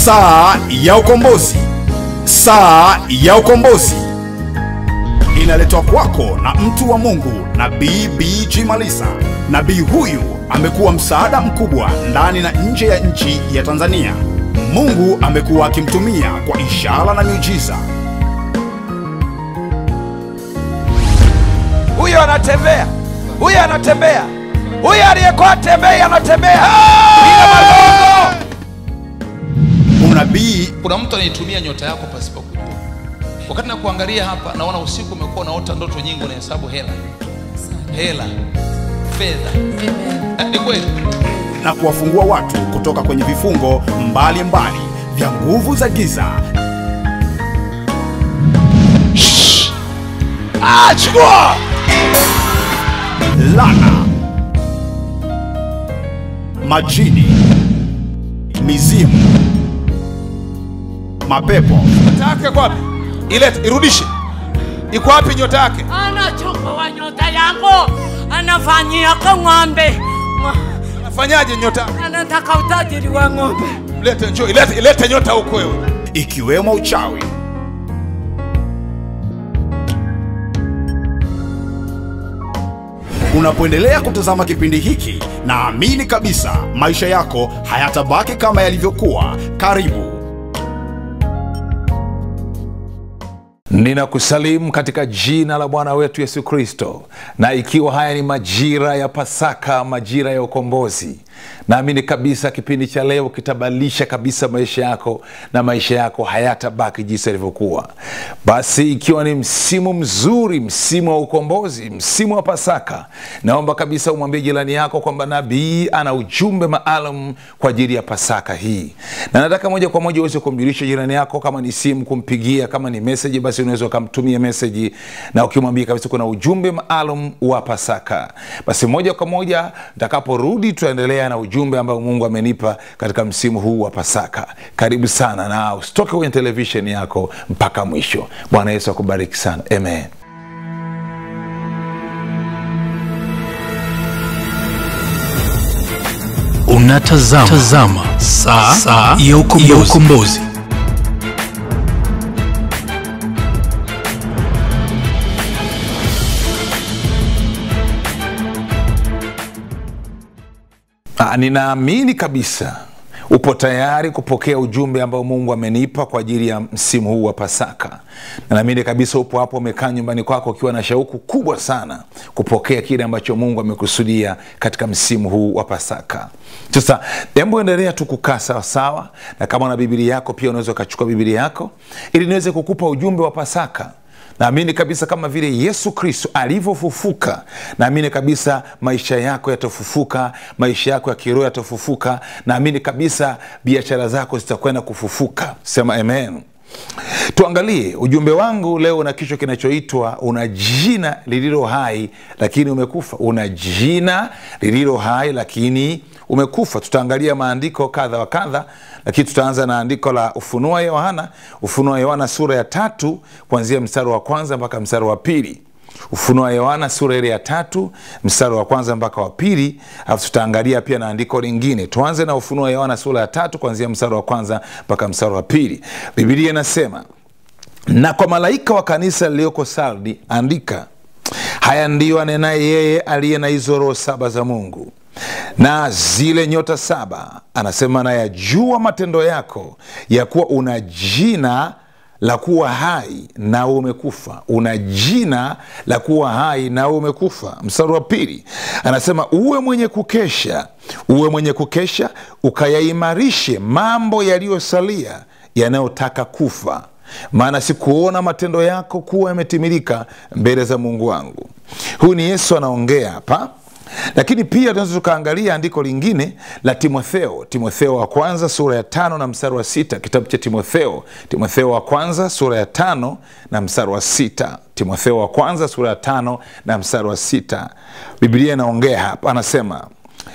Saa ya ukombozi. Saa ya ukombozi inaletwa kwako na mtu wa Mungu Nabii BG Malisa. Nabii huyu amekuwa msaada mkubwa ndani na nje ya nchi ya Tanzania. Mungu amekuwa akimtumia kwa ishara na miujiza. huyo anatembea, huyo anatembea, huyo aliyekuwa atembei anatembea bila magongo. Unabii kuna mtu anaitumia nyota yako pasipo kujua wakati na kuangalia hapa naona usiku umekuwa unaota ndoto nyingi unahesabu hela hela fedha Eh, ni kweli na kuwafungua watu kutoka kwenye vifungo mbalimbali mbali vya nguvu za giza. Ah, chukua lana, majini, mizimu, mapepo, nyota yake iko wapi? Ilete, irudishe. Iko wapi nyota yake? anachukua nyota yangu anafanyia kwa ng'ombe Ng'o- Afanyaje nyota yake? anataka utajiri wa ng'ombe Lete, njoo, ilete, ilete nyota huko wewe. ikiwemo uchawi. Unapoendelea kutazama kipindi hiki, naamini kabisa maisha yako hayatabaki kama yalivyokuwa. Karibu. Ninakusalimu katika jina la Bwana wetu Yesu Kristo, na ikiwa haya ni majira ya Pasaka, majira ya ukombozi, naamini kabisa kipindi cha leo kitabadilisha kabisa maisha yako na maisha yako hayatabaki jinsi yalivyokuwa. Basi ikiwa ni msimu mzuri, msimu wa ukombozi, msimu wa Pasaka, naomba kabisa umwambie jirani yako kwamba nabii ana ujumbe maalum kwa ajili ya Pasaka hii, na nataka moja kwa moja uweze kumjulisha jirani yako, kama ni simu kumpigia, kama ni meseji, basi unaweza ukamtumia meseji na ukimwambia kabisa kuna ujumbe maalum wa Pasaka. Basi moja kwa moja ntakaporudi, tutaendelea na ujumbe ambao Mungu amenipa katika msimu huu wa Pasaka. Karibu sana, na usitoke kwenye televisheni yako mpaka mwisho. Bwana Yesu akubariki sana, amen. Unatazama tazama saa, saa ya ukombozi. Ya ukombozi. Ah, ninaamini kabisa upo tayari kupokea ujumbe ambao mungu amenipa kwa ajili ya msimu huu wa pasaka na naamini kabisa upo hapo umekaa nyumbani kwako ukiwa na shauku kubwa sana kupokea kile ambacho mungu amekusudia katika msimu huu wa pasaka sasa hebu endelea tu kukaa sawasawa na kama na bibilia yako pia unaweza ukachukua bibilia yako ili niweze kukupa ujumbe wa pasaka naamini kabisa kama vile yesu kristo alivyofufuka naamini kabisa maisha yako yatafufuka maisha yako ya kiroho yatafufuka naamini kabisa biashara zako zitakwenda kufufuka sema amen tuangalie ujumbe wangu leo una kichwa kinachoitwa una jina lililo hai lakini umekufa una jina lililo hai lakini umekufa tutaangalia maandiko kadha wa kadha lakini tutaanza na andiko la ufunuo wa yohana ufunuo wa yohana sura ya tatu kuanzia mstari wa kwanza mpaka mstari wa pili ufunuo wa yohana sura ile ya tatu mstari wa kwanza mpaka wa pili alafu tutaangalia pia na andiko lingine tuanze na ufunuo wa yohana sura ya tatu kuanzia mstari wa kwanza mpaka mstari wa pili bibilia inasema na kwa malaika wa kanisa liliyoko sardi andika haya ndiyo anenaye yeye aliye na hizo roho saba za mungu na zile nyota saba anasema nayajua matendo yako ya kuwa una jina la kuwa hai na umekufa una jina la kuwa hai na umekufa mstari wa pili anasema uwe mwenye kukesha uwe mwenye kukesha ukayaimarishe mambo yaliyosalia yanayotaka kufa maana sikuona matendo yako kuwa yametimilika mbele za mungu wangu huyu ni yesu anaongea hapa lakini pia tunaweza tukaangalia andiko lingine la timotheo timotheo wa kwanza sura ya tano na mstari wa sita kitabu cha timotheo timotheo wa kwanza sura ya tano na mstari wa sita timotheo wa kwanza sura ya tano na mstari wa sita biblia inaongea hapa anasema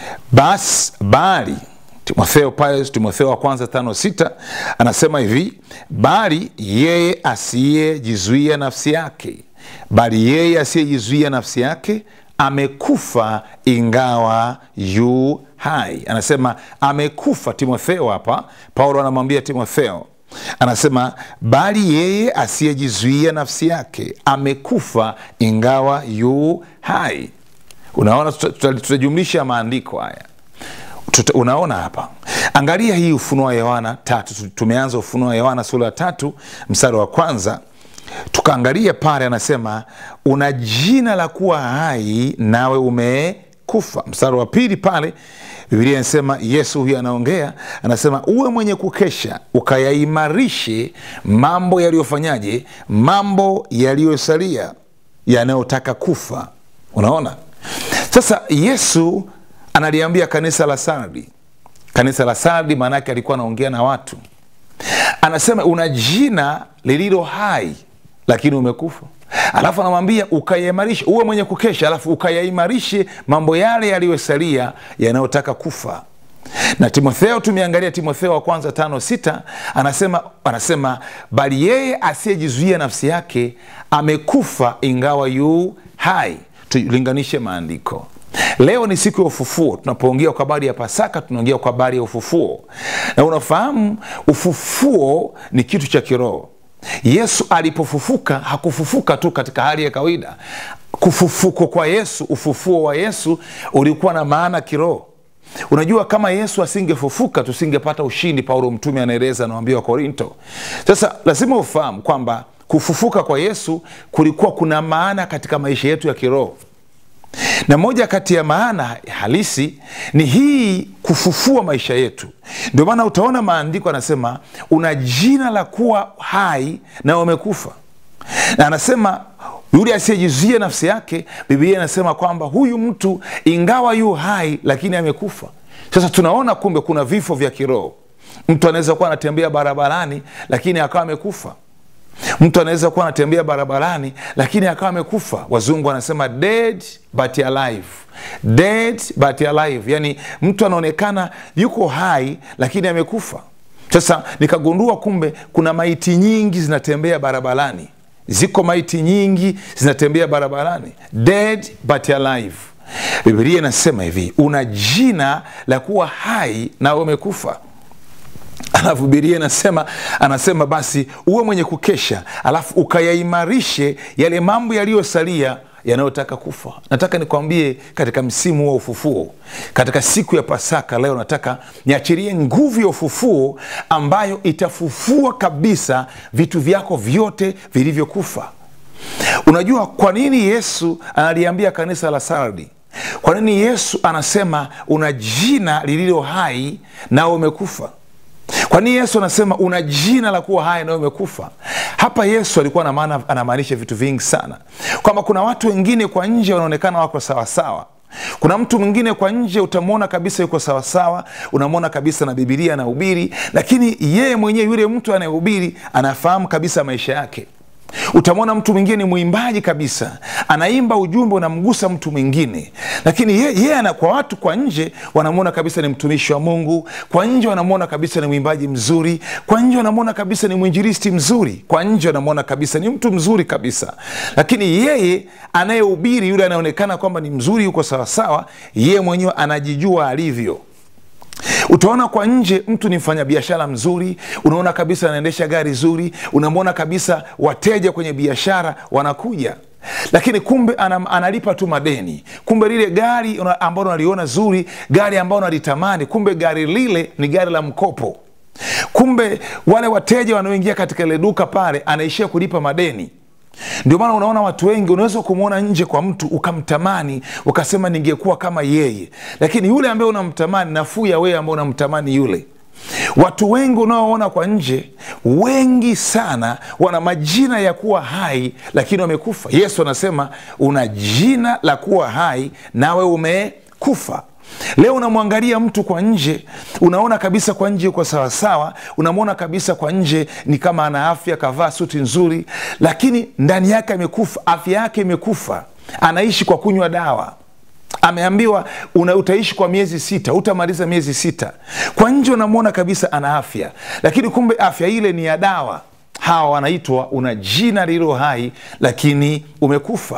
basi bali timotheo pale timotheo wa kwanza tano sita anasema hivi bali yeye asiyejizuia nafsi yake bali yeye asiyejizuia nafsi yake amekufa ingawa yu hai anasema amekufa timotheo hapa paulo anamwambia timotheo anasema bali yeye asiyejizuia nafsi yake amekufa ingawa yu hai unaona tuta- tuta- tutajumlisha maandiko haya Tuta, unaona hapa angalia hii ufunuo wa yohana tatu Tu- tumeanza ufunuo wa yohana sura ya tatu mstari wa kwanza tukaangalia pale anasema una jina la kuwa hai nawe umekufa mstari wa pili pale bibilia inasema yesu huyu anaongea anasema uwe mwenye kukesha ukayaimarishe mambo yaliyofanyaje mambo yaliyosalia yanayotaka kufa unaona sasa yesu analiambia kanisa la sardi kanisa la sardi maanaake alikuwa anaongea na watu anasema una jina lililo hai lakini umekufa alafu anamwambia ukayaimarishe uwe mwenye kukesha alafu ukayaimarishe mambo yale yaliyosalia yanayotaka kufa na timotheo tumeangalia timotheo wa kwanza tano sita anasema anasema bali yeye asiyejizuia nafsi yake amekufa ingawa yu hai tulinganishe maandiko leo ni siku ya ufufuo tunapoongea kwa habari ya pasaka tunaongea kwa habari ya ufufuo na unafahamu ufufuo ni kitu cha kiroho yesu alipofufuka hakufufuka tu katika hali ya kawaida kufufuko kwa yesu ufufuo wa yesu ulikuwa na maana kiroho unajua kama yesu asingefufuka tusingepata ushindi paulo mtume anaeleza anawambia wa korinto sasa lazima ufahamu kwamba kufufuka kwa yesu kulikuwa kuna maana katika maisha yetu ya kiroho na moja kati ya maana halisi ni hii kufufua maisha yetu ndio maana utaona maandiko anasema una jina la kuwa hai na umekufa na anasema yule asiyejizuia nafsi yake biblia inasema kwamba huyu mtu ingawa yu hai lakini amekufa sasa tunaona kumbe kuna vifo vya kiroho mtu anaweza kuwa anatembea barabarani lakini akawa amekufa mtu anaweza kuwa anatembea barabarani lakini akawa amekufa wazungu wanasema dead but alive dead but alive yani mtu anaonekana yuko hai lakini amekufa sasa nikagundua kumbe kuna maiti nyingi zinatembea barabarani ziko maiti nyingi zinatembea barabarani dead but alive bibilia inasema hivi una jina la kuwa hai na umekufa alafu bibilia inasema anasema basi uwe mwenye kukesha alafu ukayaimarishe yale mambo yaliyosalia yanayotaka kufa nataka nikwambie katika msimu wa ufufuo katika siku ya pasaka leo nataka niachirie nguvu ya ufufuo ambayo itafufua kabisa vitu vyako vyote vilivyokufa unajua kwa nini yesu analiambia kanisa la sardi kwa nini yesu anasema una jina lililo hai nao umekufa kwa nini yesu anasema una jina la kuwa hai nawe umekufa hapa yesu alikuwa na maana anamaanisha vitu vingi sana kwamba kuna watu wengine kwa nje wanaonekana wako sawasawa kuna mtu mwingine kwa nje utamwona kabisa yuko sawasawa unamwona kabisa na bibilia anahubiri lakini yeye mwenyewe yule mtu anayehubiri anafahamu kabisa maisha yake utamwona mtu mwingine ni mwimbaji kabisa anaimba ujumbe unamgusa mtu mwingine lakini ye, ye ana, kwa watu kwa nje wanamwona kabisa ni mtumishi wa mungu kwa nje wanamwona kabisa ni mwimbaji mzuri kwa nje wanamwona kabisa ni mwinjilisti mzuri kwa nje wanamwona kabisa ni mtu mzuri kabisa lakini yeye anayehubiri yule anayeonekana kwamba ni mzuri yuko sawasawa yeye mwenyewe anajijua alivyo utaona kwa nje mtu ni mfanyabiashara mzuri unaona kabisa anaendesha gari zuri unamwona kabisa wateja kwenye biashara wanakuja lakini kumbe anam, analipa tu madeni kumbe lile gari una- ambalo unaliona zuri gari ambalo unalitamani kumbe gari lile ni gari la mkopo kumbe wale wateja wanaoingia katika ile duka pale anaishia kulipa madeni ndio maana unaona watu wengi unaweza kumwona nje kwa mtu ukamtamani ukasema ningekuwa kama yeye lakini yule ambaye unamtamani nafuu ya wewe ambaye unamtamani yule watu wengi unaoona kwa nje wengi sana wana majina ya kuwa hai lakini wamekufa yesu anasema una jina la kuwa hai nawe umekufa leo unamwangalia mtu kwa nje unaona kabisa kwa nje yuko sawasawa unamwona kabisa kwa nje ni kama ana afya kavaa suti nzuri lakini ndani yake amekufa afya yake imekufa anaishi kwa kunywa dawa ameambiwa una, utaishi kwa miezi sita utamaliza miezi sita kwa nje unamwona kabisa ana afya lakini kumbe afya ile ni ya dawa hawa wanaitwa una jina lililo hai lakini umekufa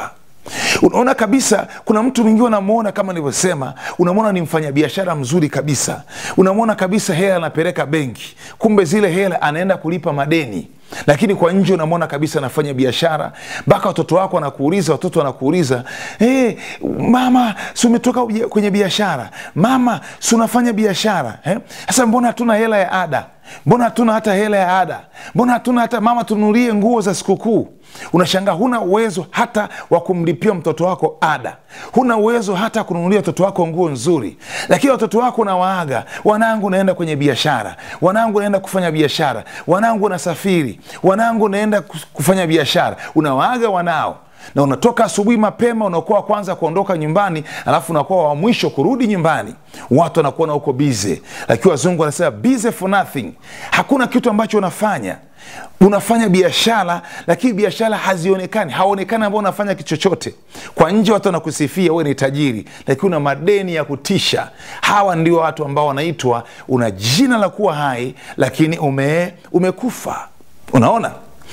unaona kabisa kuna mtu mwingine unamwona kama nilivyosema unamwona ni mfanyabiashara mzuri kabisa unamwona kabisa hela anapeleka benki kumbe zile hela anaenda kulipa madeni lakini kwa nje unamwona kabisa anafanya biashara mpaka watoto wako wanakuuliza watoto wanakuuliza hey, mama si umetoka uja- kwenye biashara mama si unafanya biashara eh? sasa mbona hatuna hela ya ada mbona hatuna hata hela ya ada mbona hatuna hata mama tununulie nguo za sikukuu unashangaa huna uwezo hata wa kumlipia mtoto wako ada huna uwezo hata kununulia watoto wako nguo nzuri lakini watoto wako unawaaga wanangu naenda kwenye biashara wanangu naenda kufanya biashara wanangu nasafiri wanangu naenda kus- kufanya biashara unawaaga wanao na unatoka asubuhi mapema unakuwa wa kwanza kuondoka nyumbani alafu unakuwa wa mwisho kurudi nyumbani watu wanakuona huko bize lakini wazungu wanasema busy for nothing hakuna kitu ambacho unafanya unafanya biashara lakini biashara hazionekani haonekani ambao unafanya kitu chochote kwa nje watu wanakusifia wewe ni tajiri lakini una madeni ya kutisha hawa ndio watu ambao wanaitwa una jina la kuwa hai lakini ume, umekufa unaona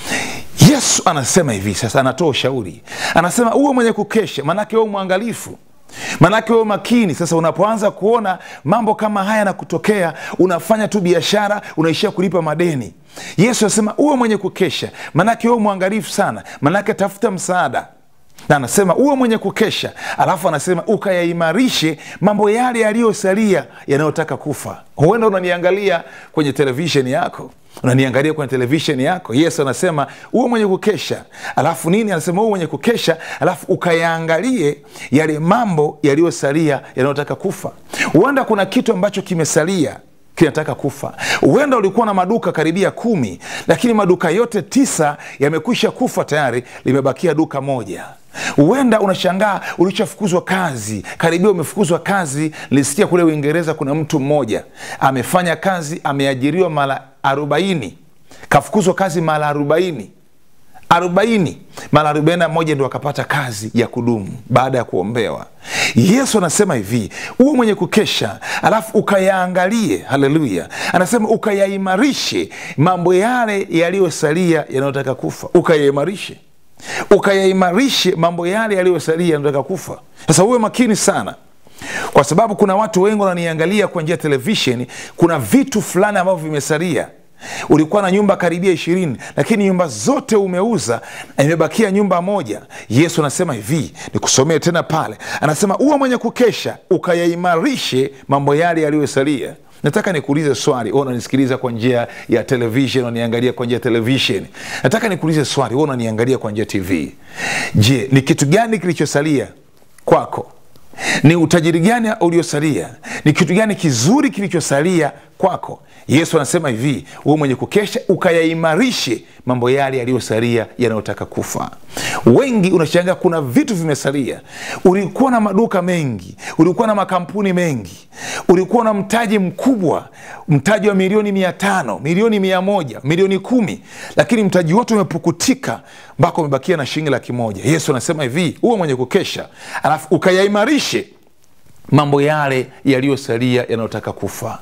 yesu anasema hivi sasa anatoa ushauri anasema uwe mwenye kukesha maanake uwe mwangalifu maanake uwe makini sasa unapoanza kuona mambo kama haya na kutokea unafanya tu biashara unaishia kulipa madeni yesu anasema uwe mwenye kukesha maanake uwe mwangalifu sana maanake tafuta msaada na anasema uwe mwenye kukesha alafu anasema ukayaimarishe mambo yale yaliyosalia yanayotaka kufa huenda unaniangalia kwenye televisheni yako unaniangalia kwenye televisheni yako yesu anasema uwe mwenye kukesha alafu nini anasema uwe mwenye kukesha alafu ukayaangalie yale mambo yaliyosalia yanayotaka kufa huenda kuna kitu ambacho kimesalia kinataka kufa huenda ulikuwa na maduka karibia kumi lakini maduka yote tisa yamekwisha kufa tayari limebakia duka moja huenda unashangaa ulishafukuzwa kazi karibia umefukuzwa kazi nilisikia kule uingereza kuna mtu mmoja amefanya kazi ameajiriwa mara arobaini kafukuzwa kazi mara arobaini arobaini mara arobaini na moja ndo akapata kazi ya kudumu baada ya kuombewa yesu anasema hivi uwe mwenye kukesha alafu ukayaangalie haleluya anasema ukayaimarishe mambo yale yaliyosalia yanayotaka kufa ukayaimarishe ukayaimarishe mambo yale yaliyosalia yanayotaka kufa sasa uwe makini sana kwa sababu kuna watu wengi wananiangalia kwa njia ya televisheni kuna vitu fulani ambavyo vimesalia ulikuwa na nyumba karibia ishirini lakini nyumba zote umeuza na imebakia nyumba moja yesu anasema hivi nikusomee tena pale anasema uwe mwenye kukesha ukayaimarishe mambo yale yaliyosalia nataka nikuulize swali wewe unanisikiliza kwa njia ya television unaniangalia kwa njia ya television nataka nikuulize swali wewe unaniangalia kwa njia ya tv je ni kitu gani kilichosalia kwako ni utajiri gani uliosalia ni kitu gani kizuri kilichosalia kwako yesu anasema hivi uwe mwenye kukesha ukayaimarishe mambo yale yaliyosalia yanayotaka kufa wengi unashangaa kuna vitu vimesalia ulikuwa na maduka mengi ulikuwa na makampuni mengi ulikuwa na mtaji mkubwa mtaji wa milioni mia tano milioni mia moja milioni kumi lakini mtaji wote umepukutika mpaka umebakia na shilingi laki moja yesu anasema hivi uwe mwenye kukesha alafu ukayaimarishe mambo yale yaliyosalia yanayotaka kufa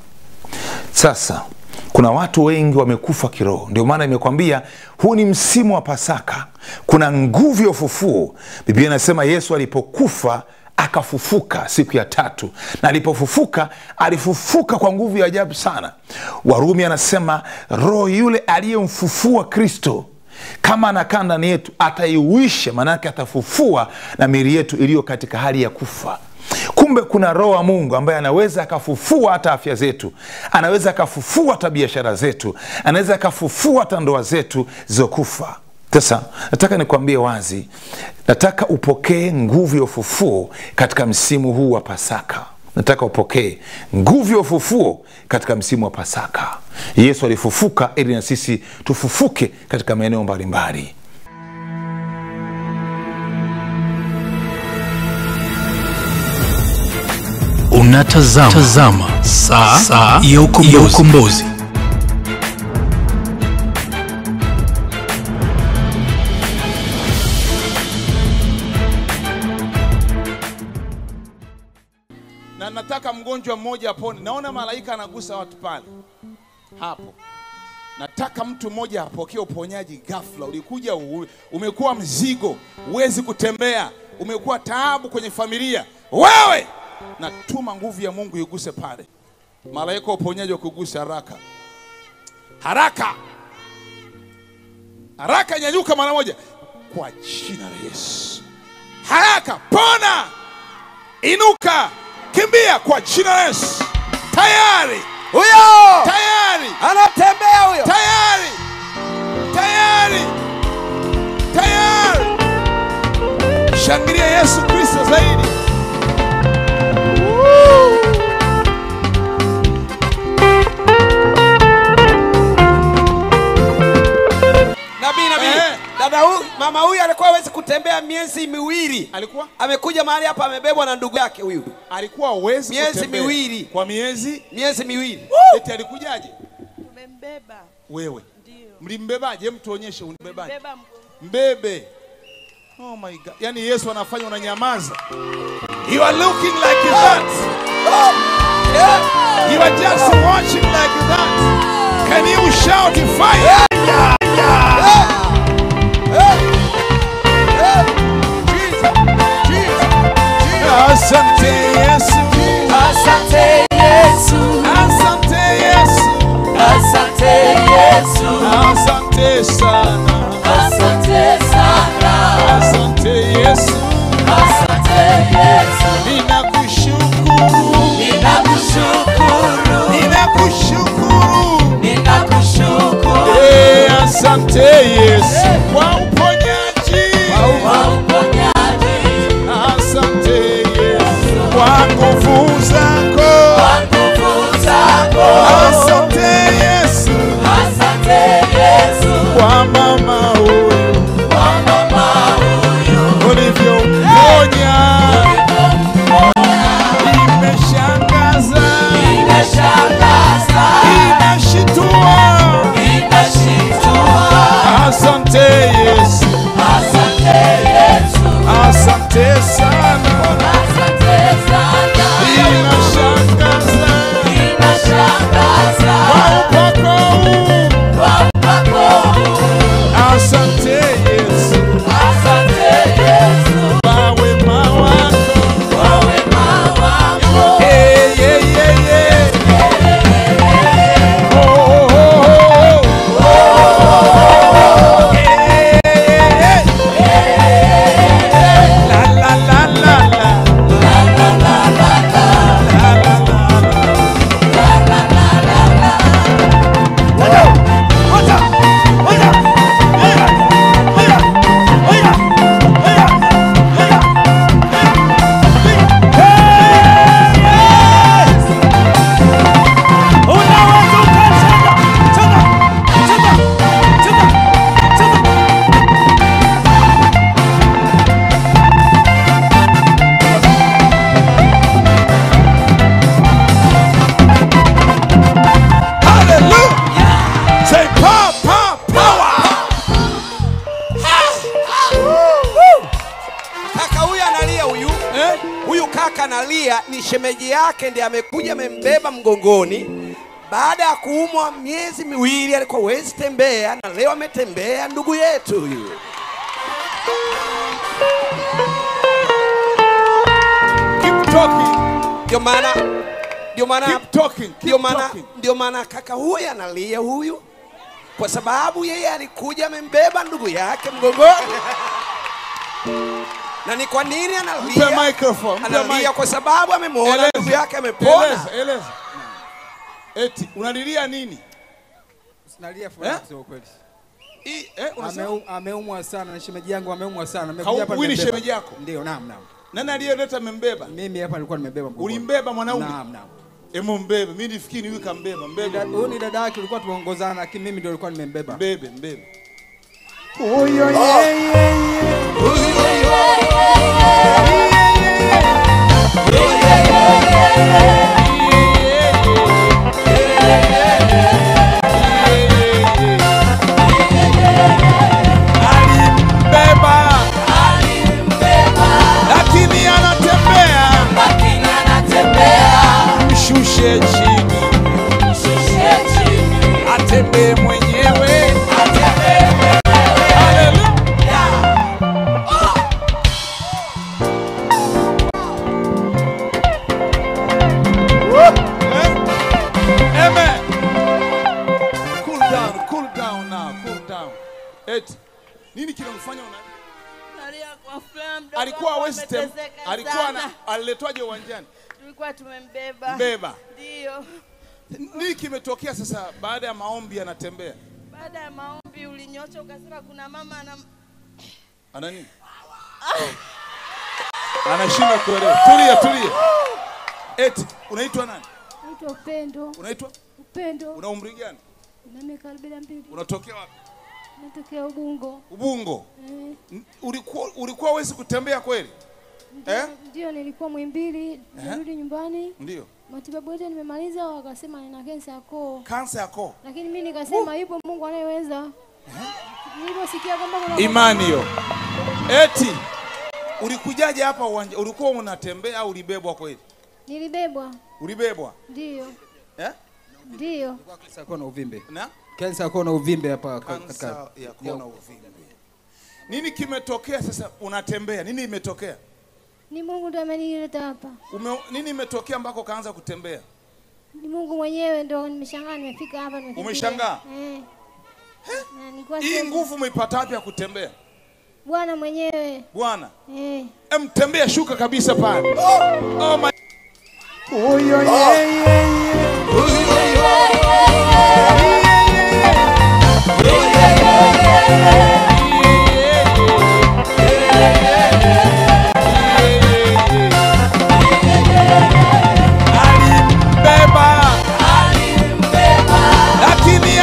sasa kuna watu wengi wamekufa kiroho ndio maana imekwambia huu ni msimu wa pasaka kuna nguvu ya ufufuo biblia inasema yesu alipokufa akafufuka siku ya tatu na alipofufuka alifufuka kwa nguvu ya ajabu sana warumi anasema roho yule aliyemfufua kristo kama anakaa ndani yetu ataiwisha maanake atafufua na mili yetu iliyo katika hali ya kufa kumbe kuna roho wa mungu ambaye anaweza akafufua hata afya zetu anaweza akafufua hata biashara zetu anaweza akafufua hata ndoa zetu zilizokufa sasa nataka nikwambie wazi nataka upokee nguvu ya ufufuo katika msimu huu wa pasaka nataka upokee nguvu ya ufufuo katika msimu wa pasaka yesu alifufuka ili na sisi tufufuke katika maeneo mbalimbali Unatazama tazama saa, saa ya ukombozi. Ya ukombozi. na nataka mgonjwa mmoja apone. Naona malaika anagusa watu pale hapo. Nataka mtu mmoja apokee uponyaji ghafla. Ulikuja u- umekuwa mzigo, huwezi kutembea, umekuwa taabu kwenye familia, wewe natuma nguvu ya Mungu iguse pale, malaika wa uponyaji wa kugusa haraka haraka haraka, nyanyuka mara moja kwa jina la Yesu. Haraka, pona, inuka, kimbia kwa jina la Yesu. Tayari, huyo tayari, anatembea huyo tayari, tayari, tayari. Shangilia Yesu Kristo zaidi. nabii nabii Eh. dada huyu mama huyu alikuwa hawezi kutembea miezi miwili Alikuwa amekuja mahali hapa amebebwa na ndugu yake huyu alikuwa hawezi Miezi kutembea. miwili. kwa miezi miezi miwili eti alikujaje? Tumembeba Wewe ndio, mlimbebaje? Hem, tuonyeshe unibebaje. beba mgongo. mbebe. Oh my God. Yani Yesu anafanya unanyamaza. You are looking like that. You are just watching like that. Can you shout fire? Asante Yesu. Asante Yesu, Asante Yesu. asante Yesu, Asante sana. asante sana, Asante Yesu. asante Yesu. Ninakushukuru. Ninakushukuru, Ninakushukuru. ninakushukuru Eh, Asante Yesu kwa uponyaji. kwa uponyaji Asante Yesu kwa nguvu zako. kwa nguvu zako. Asante Yesu Asante Yesu, kwa mama huyu kwa mama huyu ulivyomponya. Imeshangaza, imeshangaza, inashitua. inashitua. Asante Yesu, Asante Yesu, asante sana. asante sana, Inashangaza inashangaza. kwa upako huu. Kwa upako huu, Asante Yesu asante Yesu, kwa wema wako. kwa wema wako. Hey, yeah, yeah, yeah. Oh, oh, oh, oh. Hey, hey, hey. La, la, la, la, la. La, la, la, la. Hallelujah. Say power, power, power. kaka huyu analia huyu Eh? huyu kaka analia ni shemeji yake ndiye amekuja amembeba mgongoni baada ya kuumwa miezi miwili alikuwa hawezi tembea na leo ametembea ndugu yetu huyu Keep talking. ndio maana ndio maana Keep talking. ndio Keep maana talking. ndio maana kaka huyu analia huyu kwa sababu yeye alikuja amembeba ndugu yake mgongoni na ni kwa nini Mpe analia microphone. Mpe analia mic. kwa sababu amemwona Eleza. ndugu yake amepona Eleza, eleza. Eti unalilia nini? Nalia furaha Eh? kusema ukweli. I, eh, unasema Ameu- Ameumwa sana na shemeji yangu ameumwa sana. Kau- Amekuja hapa huyu ni nimebeba. shemeji yako? Ndio, naam naam. nani aliyeleta membeba? Mimi hapa nilikuwa nimebeba mgongoni. Ulimbeba mwanaume? Naam naam. Emu mbebe. Mimi nifikiri huyu kambeba. Ni Mbebe. da- Huyu ni dada yake tulikuwa tumeongozana lakini mimi ndio nilikuwa nimembeba. Mbebe, mbebe. Alimbeba. Lakini anatembea. Mshushe chini. Atembee mwenyewe. Hallelujah. eti nini kinamfanya una Nalia kwa furaha mdogo alikuwa wangu West Ham, ameteseka alikuwa sana. na aliletwaje uwanjani Tulikuwa tumembeba. Mbeba. Ndio. nini kimetokea sasa baada ya maombi anatembea Baada ya maombi ulinyosha ukasema kuna mama ana ana nini anashindwa kuelewa tulia tulia eti unaitwa nani Naitwa Upendo. unaitwa Upendo. una umri gani Na miaka arobaini na mbili. unatokea wapi Natokea Ubungo. ubungo Eh, N- ulikuwa ulikuwa wezi kutembea kweli eh? Ndio nilikuwa Mwimbili, nirudi nyumbani. ndio Matibabu yote nimemaliza, wakasema nina kansa ya koo. kansa ya koo Lakini mimi nikasema yupo Mungu anayeweza. Niliposikia kwamba kuna imani hiyo eti ulikujaje hapa uwanja ulikuwa unatembea au ulibebwa kweli Nilibebwa. ulibebwa Ndio. eh? Ndio. Kansa ya koo na uvimbe. na Kansa ya koo na uvimbe hapa ka- kansa katika ya koo na uvimbe nini kimetokea sasa unatembea nini imetokea Ni Mungu ndiye amenileta hapa. Ume, nini imetokea ambako kaanza kutembea Ni Mungu mwenyewe ndo nimeshangaa nimefika hapa nimekimbia. Umeshangaa? Eh. Na nilikuwa hii sehemu- nguvu umeipata wapi ya kutembea Bwana mwenyewe. bwana Eh. em tembea shuka kabisa pale oh, oh my... alimbeba lakini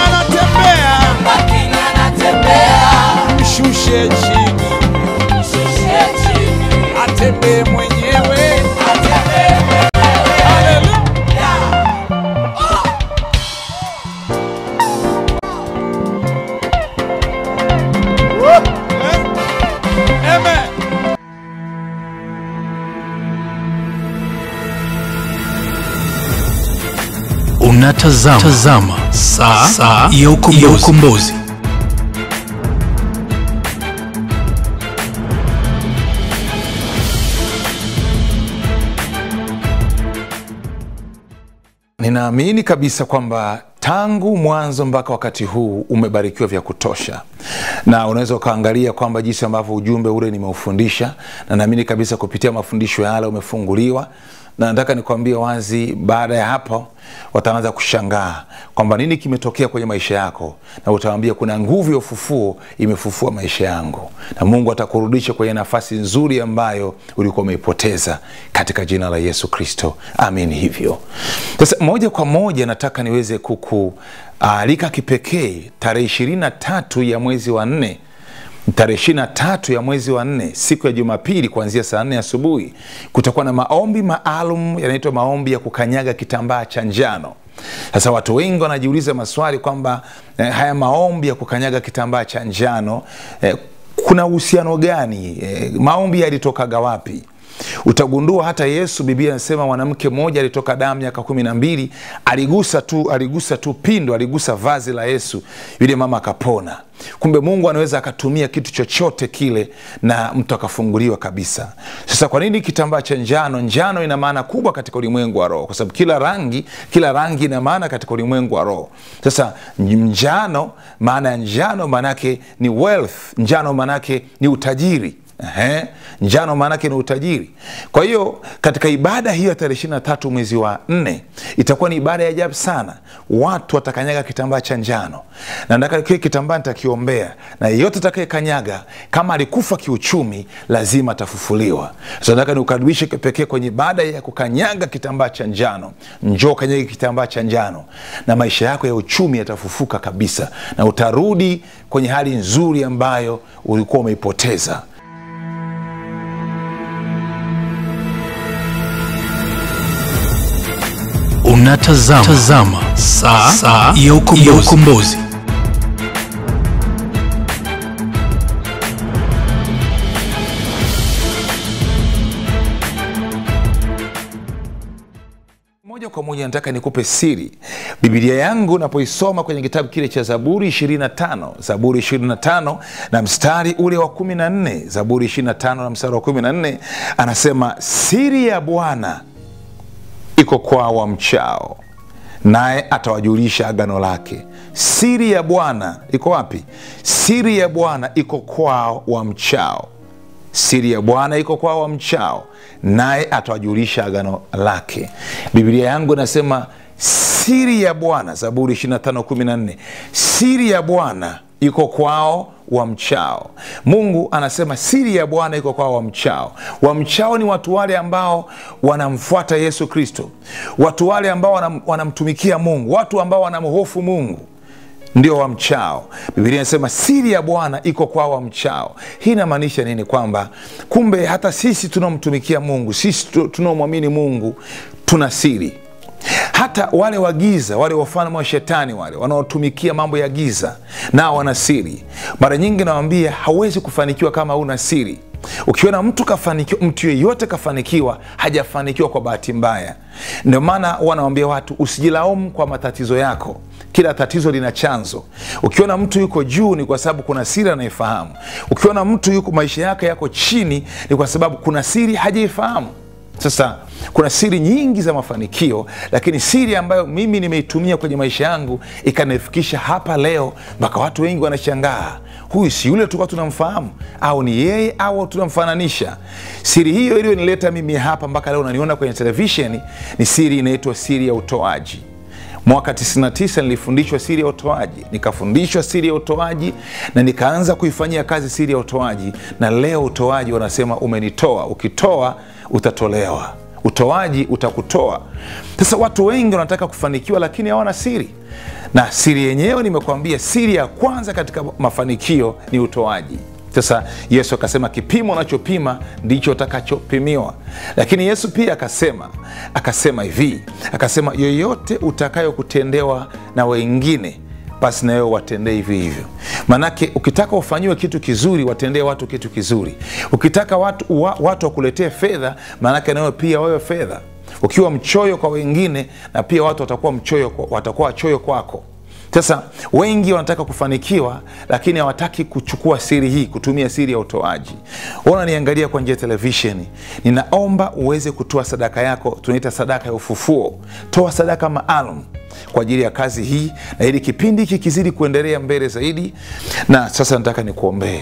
anatembea mshushe chini atembee mwenyewe Haleluya. Woo. Eh? Amen. Unatazama tazama saa, saa ya ukombozi. Ya ukombozi. ninaamini kabisa kwamba tangu mwanzo mpaka wakati huu umebarikiwa vya kutosha na unaweza ukaangalia kwamba jinsi ambavyo ujumbe ule nimeufundisha na naamini kabisa kupitia mafundisho yale umefunguliwa na nataka nikwambie wazi baada ya hapo wataanza kushangaa kwamba nini kimetokea kwenye maisha yako na utawambia kuna nguvu ya ufufuo imefufua maisha yangu na mungu atakurudisha kwenye nafasi nzuri ambayo ulikuwa umeipoteza katika jina la yesu kristo amin hivyo sasa moja kwa moja nataka niweze kukualika kipekee tarehe ishirini na tatu ya mwezi wa nne tarehe ishiri na tatu ya mwezi wa nne siku ya jumapili kuanzia saa nne asubuhi kutakuwa na maombi maalum yanaitwa maombi ya kukanyaga kitambaa cha njano sasa watu wengi wanajiuliza maswali kwamba eh, haya maombi ya kukanyaga kitambaa cha njano eh, kuna uhusiano gani eh, maombi yalitokaga wapi utagundua hata yesu biblia anasema mwanamke mmoja alitoka damu miaka kumi na mbili aligusa tu aligusa tu pindo aligusa vazi la yesu yule mama akapona kumbe mungu anaweza akatumia kitu chochote kile na mtu akafunguliwa kabisa sasa kwa nini kitambaa cha njano njano ina maana kubwa katika ulimwengu wa roho kwa sababu kila rangi kila rangi ina maana katika ulimwengu wa roho sasa njano maana ya njano maanaake ni wealth njano maanaake ni utajiri Ehe, njano maanake ni utajiri kwa hiyo katika ibada hiyo ya tarehe ishiri na tatu mwezi wa nne itakuwa ni ibada ya ajabu sana watu watakanyaga kitambaa cha njano na nataka kile kitambaa nitakiombea na yeyote atakayekanyaga kama alikufa kiuchumi lazima atafufuliwa so nataka niukaribishe pekee kwenye ibada ya kukanyaga kitambaa cha njano njoo kanyage kitambaa cha njano na maisha yako ya uchumi yatafufuka kabisa na utarudi kwenye hali nzuri ambayo ulikuwa umeipoteza Unatazama tazama saa, saa ya ukombozi. Ya ukombozi. moja kwa moja nataka nikupe siri bibilia yangu napoisoma kwenye kitabu kile cha zaburi 25 zaburi 25 na mstari ule wa 14 zaburi 25 na mstari wa 14 anasema siri ya bwana iko kwa wamchao naye atawajulisha agano lake siri ya bwana iko wapi siri ya bwana iko kwao wamchao siri ya bwana iko kwao wamchao naye atawajulisha agano lake biblia yangu inasema siri ya bwana zaburi 2514 siri ya bwana iko kwao wamchao mungu anasema siri ya bwana iko kwao wamchao wamchao ni watu wale ambao wanamfuata yesu kristo watu wale ambao wanam, wanamtumikia mungu watu ambao wanamhofu mungu ndio wamchao biblia inasema siri ya bwana iko kwao wamchao hii inamaanisha nini kwamba kumbe hata sisi tunaomtumikia mungu sisi tu- tunaomwamini mungu tuna siri hata wale wa giza wale wafalme wa shetani wale wanaotumikia mambo ya giza nao wana siri mara nyingi nawambia hauwezi kufanikiwa kama una siri ukiona mtu kafanikiwa mtu yeyote kafanikiwa hajafanikiwa kwa bahati mbaya ndio maana wanawambia watu usijilaumu kwa matatizo yako kila tatizo lina chanzo ukiona mtu yuko juu ni kwa sababu kuna siri anaifahamu ukiona mtu yuko maisha yake yako chini ni kwa sababu kuna siri hajaifahamu sasa kuna siri nyingi za mafanikio lakini siri ambayo mimi nimeitumia kwenye maisha yangu ikanifikisha hapa leo mpaka watu wengi wanashangaa huyu si yule tulikuwa tunamfahamu au ni yeye au tunamfananisha siri hiyo iliyonileta mimi hapa mpaka leo unaniona kwenye televisheni ni siri inaitwa siri ya utoaji mwaka 99 nilifundishwa siri ya utoaji nikafundishwa siri ya utoaji na nikaanza kuifanyia kazi siri ya utoaji na leo utoaji wanasema umenitoa ukitoa utatolewa utoaji utakutoa sasa watu wengi wanataka kufanikiwa lakini hawana siri na siri yenyewe nimekwambia siri ya kwanza katika mafanikio ni utoaji sasa yesu akasema kipimo unachopima ndicho utakachopimiwa lakini yesu pia akasema akasema hivi akasema yoyote utakayokutendewa na wengine basi nawewe watendee hivi hivyo maanake ukitaka ufanyiwe kitu kizuri watendee watu kitu kizuri ukitaka watu, wa, watu wakuletee fedha maanake nawewe pia wewe fedha ukiwa mchoyo kwa wengine na pia watu watakuwa mchoyo watakuwa wachoyo kwako sasa wengi wanataka kufanikiwa lakini hawataki kuchukua siri hii kutumia siri ya utoaji unaniangalia kwa njia ya televisheni ninaomba uweze kutoa sadaka yako tunaita sadaka ya ufufuo toa sadaka maalum kwa ajili ya kazi hii na ili kipindi hiki kizidi kuendelea mbele zaidi na sasa nataka nikuombee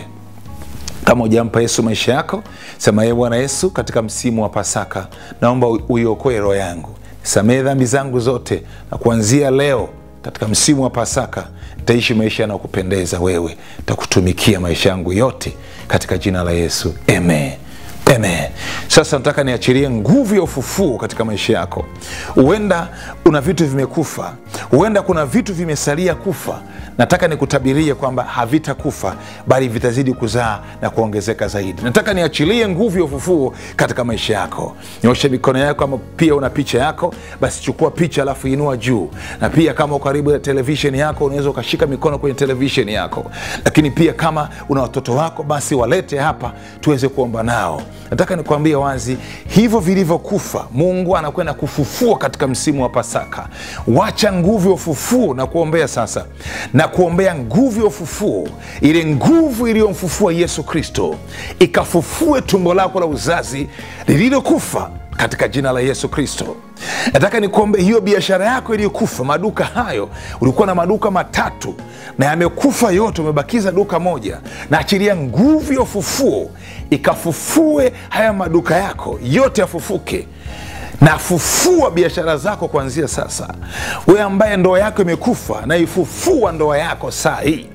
kama ujampa yesu maisha yako sema ye bwana yesu katika msimu wa pasaka naomba uiokoe roho yangu samehe dhambi zangu zote na kuanzia leo katika msimu wa pasaka taishi maisha yanayokupendeza wewe takutumikia maisha yangu yote katika jina la yesu amen Amen. Sasa nataka niachilie nguvu ya ufufuo katika maisha yako. Huenda una vitu vimekufa, huenda kuna vitu vimesalia kufa. Nataka nikutabirie kwamba havitakufa bali vitazidi kuzaa na kuongezeka zaidi. Nataka niachilie nguvu ya ufufuo katika maisha yako. Nyosha mikono yako, kama pia una picha yako, basi chukua picha alafu inua juu, na pia kama uko karibu na televisheni yako, unaweza ukashika mikono kwenye televisheni yako. Lakini pia kama una watoto wako, basi walete hapa tuweze kuomba nao nataka nikuambie wazi hivyo vilivyokufa mungu anakwenda kufufua katika msimu wa pasaka wacha nguvu ya ufufuo na kuombea sasa na kuombea nguvu ya ufufuo ile nguvu iliyomfufua yesu kristo ikafufue tumbo lako la uzazi lililokufa katika jina la yesu kristo nataka nikuombe hiyo biashara yako iliyokufa maduka hayo ulikuwa na maduka matatu na yamekufa yote umebakiza duka moja na achilia nguvu ya ufufuo ikafufue haya maduka yako yote yafufuke na fufua biashara zako kuanzia sasa we ambaye ndoa yako imekufa na ifufua ndoa yako saa hii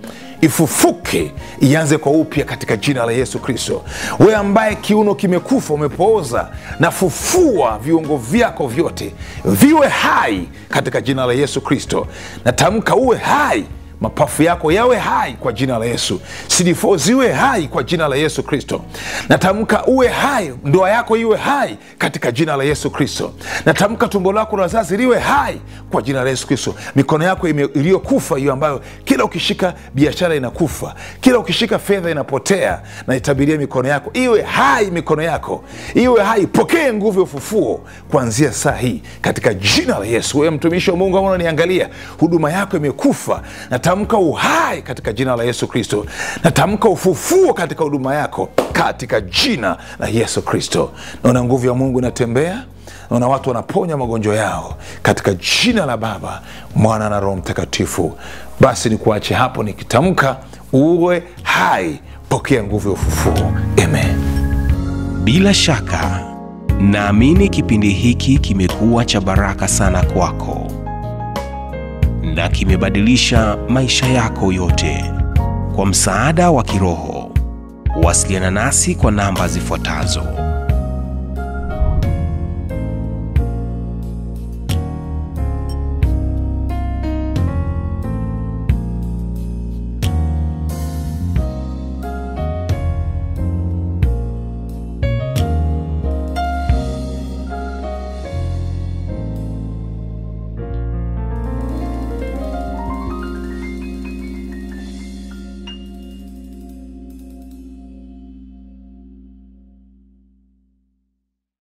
ifufuke ianze kwa upya katika jina la yesu kristo we ambaye kiuno kimekufa umepooza na fufua viungo vyako vyote viwe hai katika jina la yesu kristo natamka uwe hai mapafu yako yawe hai kwa jina la yesu CD4 ziwe hai kwa jina la yesu kristo natamka uwe hai ndoa yako iwe hai katika jina la yesu kristo natamka tumbo lako la wazazi liwe hai kwa jina la yesu kristo mikono yako iliyokufa hiyo ambayo kila ukishika biashara inakufa kila ukishika fedha inapotea na itabiria mikono yako iwe hai mikono yako iwe hai pokee nguvu ya ufufuo kuanzia saa hii katika jina la yesu wewe mtumishi wa mungu ambao unaniangalia huduma yako imekufa natamka uhai katika jina la yesu kristo natamka ufufuo katika huduma yako katika jina la yesu kristo naona nguvu ya mungu inatembea naona watu wanaponya magonjwa yao katika jina la baba mwana na roho mtakatifu basi nikuache hapo nikitamka uwe hai pokea nguvu ya ufufuo amen Bila shaka, naamini kipindi hiki kimekuwa cha baraka sana kwako na kimebadilisha maisha yako yote. Kwa msaada wa kiroho, wasiliana nasi kwa namba zifuatazo